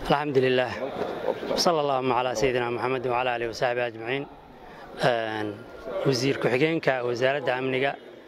الحمد لله صلى اللهم على سيدنا محمد وعلى آله وصحبه أجمعين وزير كحجينك وزارة أمنك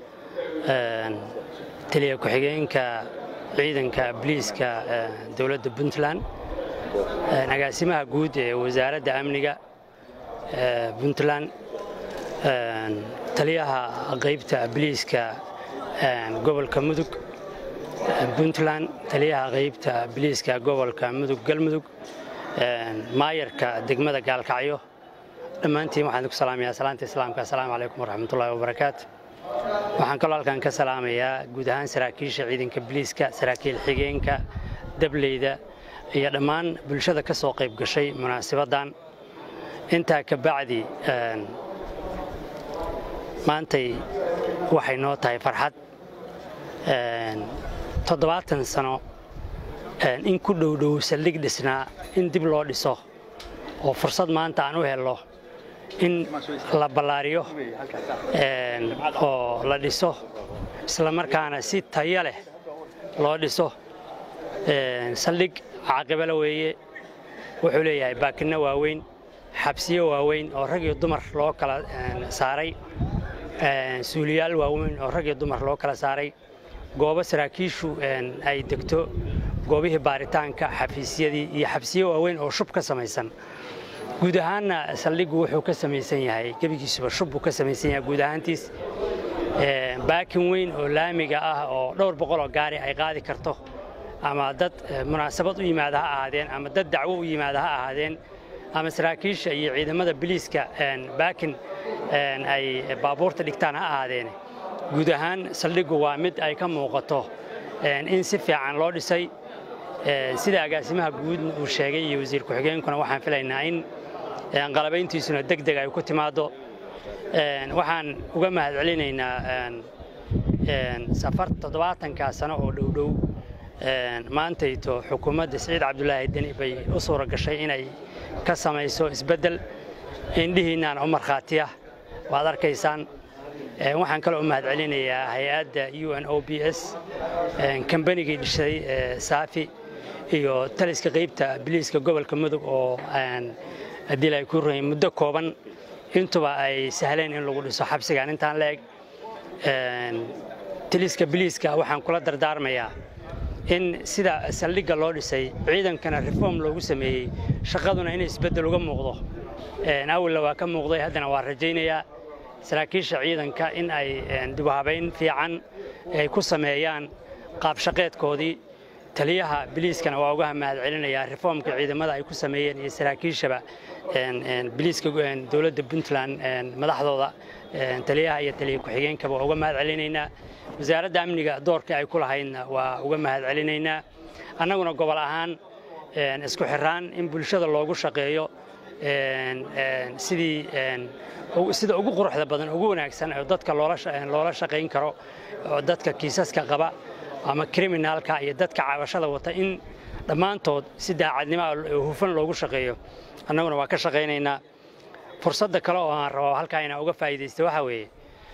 تلي كحجينك ciidanka bliiska dowladda puntland agaasimaha guud ee wasaaradda amniga puntland taliyaha qaybta bliiska gobolka mudug puntland taliyaha qaybta biliiska gobolka mudug galmudug maayarka degmada gaalkacyo dhammaantiin waxaan ku salaamayaa salaanta islaamka assalaamu calaykum waraxmatullahi wabarakaatu waxaan kaloo halkan ka salaamayaa guud ahaan saraakiisha ciidanka biliiska saraakiil xigeenka dableyda iyo dhammaan bulshada ka soo qayb gashay munaasabaddan intaa ka bacdi maantay waxay noo tahay farxad toddobaatan sano in ku dhowdhow saldhig dhisnaa in dib loo dhiso oo fursad maanta aan u helno in la ballaariyo oo la dhiso isla markaana si tayo leh loo dhiso saldhig caaqibala weeye wuxuu leeyahay baakinno waaweyn xabsiyo waaweyn oo rag iyo dumar loo kala saaray suuliyaal waaweyn oo rag iyo dumar loo kala saaray goobo saraakiishu ay degto goobihii baaritaanka xafiisyadii iyo xabsiyo waaweyn oo shub ka samaysan guud ahaanna saldhiggu wuxuu ka samaysan yahay gebigiisuba shub buu ka samaysan yahay guud ahaantiis baakin weyn oo laamiga ah oo dhowr boqol oo gaari ay qaadi karto ama dad munaasabad u yimaada ha ahaadeen ama dad dacwo u yimaada ha ahaadeen ama saraakiisha iyo ciidamada biliiska baakin ay baabuurta dhigtaan ha ahaadeen guud ahaan saldhiggu waa mid ay ka muuqato in si fiican loo dhisay sida agaasimaha guud uu sheegay iyo wasiir ku-xigeenkuna waxaan filaynaa in qalabayntiisuna deg deg ay ku timaaddo waxaan uga mahad celinaynaa safar toddobaatankaa sano oo dhowdhow maantayto xukuumadda siciid cabdulaahi deni bay u suura gashay inay ka samayso isbeddel indhihiinnaana u markhaatiya waad arkaysaan waxaan kaloo u mahad celinayaa hay-adda u n o b s kambanigii dhishay saafi iyo taliska qaybta biliiska gobolka mudug oo haddii ay ku rahayn muddo kooban intuba ay sahleen in lagu dhiso xabsigan intaan la eg taliska biliiska waxaan kula dardaarmayaa in sida saldhigga loo dhisay ciidankana reform loogu sameeyey shaqaduna in isbeddel uga muuqdo awalna waa ka muuqday haddana waa rajaynayaa saraakiisha ciidanka in ay dibuhabayn fiican ay ku sameeyaan qaabshaqeedkoodii taliyaha biliiskana waa uga mahad celinayaa reformka ciidamada ay ku sameeyeen iyo saraakiishaba biliiska dowladda puntland madaxdooda taliyaha iyo taliya ku-xigeenkaba waa uga mahad celinaynaa wasaaradda amniga doorkii ay ku lahaydna waa uga mahad celinaynaa annaguna gobol ahaan isku xiraan in bulshada loogu shaqeeyo sidii sida ugu quruxda badan ugu wanaagsan oo dadka loola shaqayn karo oo dadka kiisaska qaba ama kriminaalka iyo dadka cabashada wata in dhammaantood si daacadnimo hufan loogu shaqeeyo annaguna waa ka shaqaynaynaa fursadda kale oo aan rabo halkaa inaan uga faa'iidaysto waxaa weeye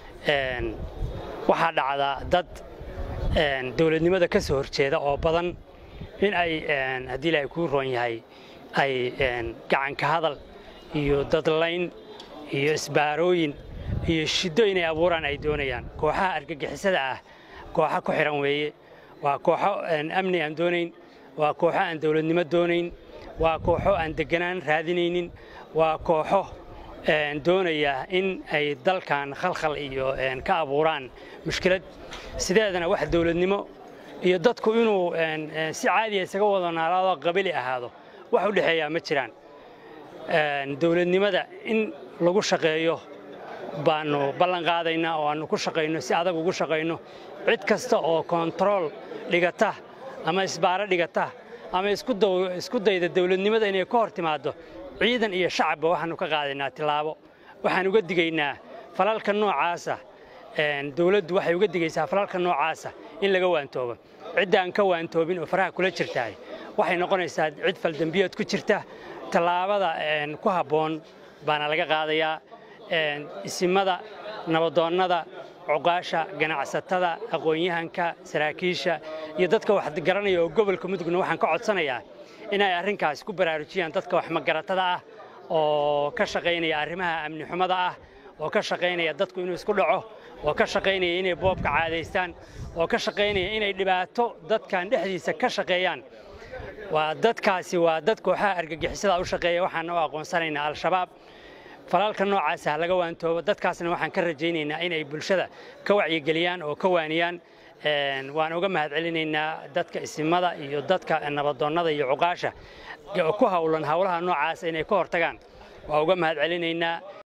waxaa dhacdaa dad dowladnimada ka soo horjeeda oo badan in ay haddii ilaahay kuu roon yahay ay gacanka hadal iyo dadlayn iyo isbaarooyin iyo shiddo inay abuuraan ay doonayaan kooxaha argagixisada ah kooxo ku xihan weeye waa kooxo amni aan doonayn waa kooxo aan dowladnimo doonayn waa kooxo aan deganaan raadinaynin waa kooxo doonaya in ay dalkan khalkhal iyo ka abuuraan mushkilad sideedana wax dowladnimo iyo dadku inuu si caadiya isaga wada naalaado qabili ahaado wax u dhexeeyaa ma jiraan dowladnimada in lagu shaqeeyo baanu ballan qaadaynaa oo aanu ku shaqayno si adag ugu shaqayno cid kasta oo kontarool dhigata ama isbaaro dhigata ama isku dayda dowladnimada inay ka hor timaaddo ciidan iyo shacabba waxaanu ka qaadaynaa tilaabo waxaan uga digaynaa falalka noocaasa dowladdu waxay uga digaysaa falalka noocaasa in laga waantoobo cidda aan ka waantoobin oo faraha kula jirtahay waxay noqonaysaa cid faldambiyood ku jirta tallaabada ku habboon baana laga qaadayaa isimada nabadoonnada cuqaasha ganacsatada aqoon-yahanka saraakiisha iyo dadka wax garanaya oo gobolka mudugna waxaan ka codsanayaa inay arrinkaas ku baraarujiyaan dadka wax magaratada ah oo ka shaqaynaya arrimaha amni xumada ah oo ka shaqaynaya dadku inuu isku dhaco oo ka shaqaynaya inay boobka caadaystaan oo ka shaqaynaya inay dhibaato dadkan dhexdiisa ka shaqeeyaan waa dadkaasi waa dad kooxaha argagixisada u shaqeeya waxaana u aqoonsanaynaa al-shabaab falaalka noocaasa ha laga waantoobo dadkaasna waxaan ka rajaynaynaa inay bulshada ka wacyigeliyaan oo ka waaniyaan waan uga mahadcelinaynaa dadka isimada iyo dadka nabadoonnada iyo cuqaasha ku hawlan hawlaha noocaasa inay ka hortagaan waa uga mahadcelinaynaa